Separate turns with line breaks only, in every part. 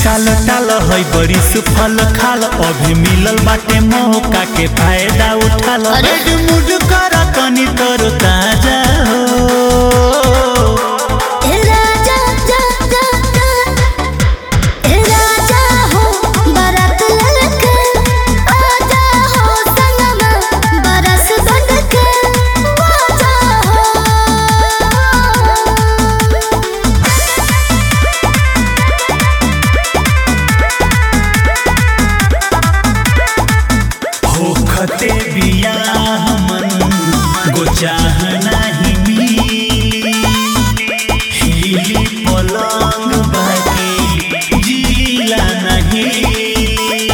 साल टाल है बड़ी सुफल खाल अभी मिलल बाटे मौका के फायदा उठाल
अरे।
रेड मूड कर तनी तरो ताजा हो
ए राजा जा जा जा ए राजा हो बारात ललके आजा हो संगमा बरस बनके आजा हो
होखते बियाह मन गोचाह नहीं मिली हिली पलंग बाकी जीला नहीं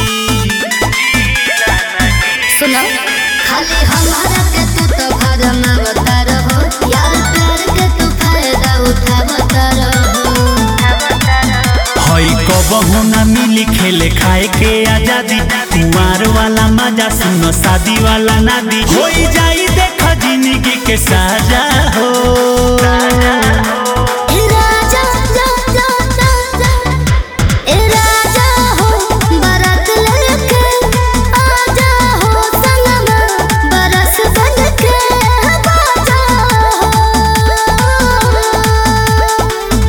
सुनो खाली हमारा के तू तो घर में बता रहो यार प्यार के तू फायदा उठा बता रहो
हई कबहू ना मिली खेले खाए के आजादी कुमार वाला मजा सुनो शादी वाला नादी हो जाई देख जिंदगी के साजा हो
ए राजा जा जा जा जा ए राजा हो बारात ललके आजा हो संगमा बरस बनके बाजा हो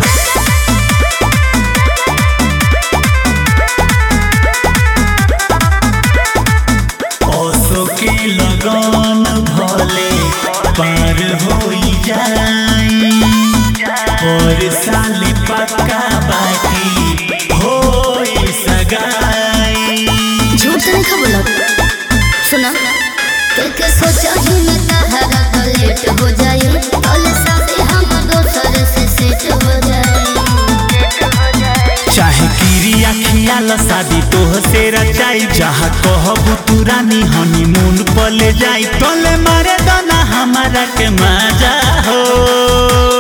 ओसो के लगन भले पार होई जाई और साले पक्का बाकी होई सगाई
झूठ नहीं खबर सुना के सोचा ही मैं तहरा तो लेट हो जाए कल शादी हम दोसर से सेट हो जाए
चाहे किरिया खियाल शादी तोह से रचाई जहाँ कहबू तू रानी हनीमून पले जाई टोले मारे दाना हमारा के मजा हो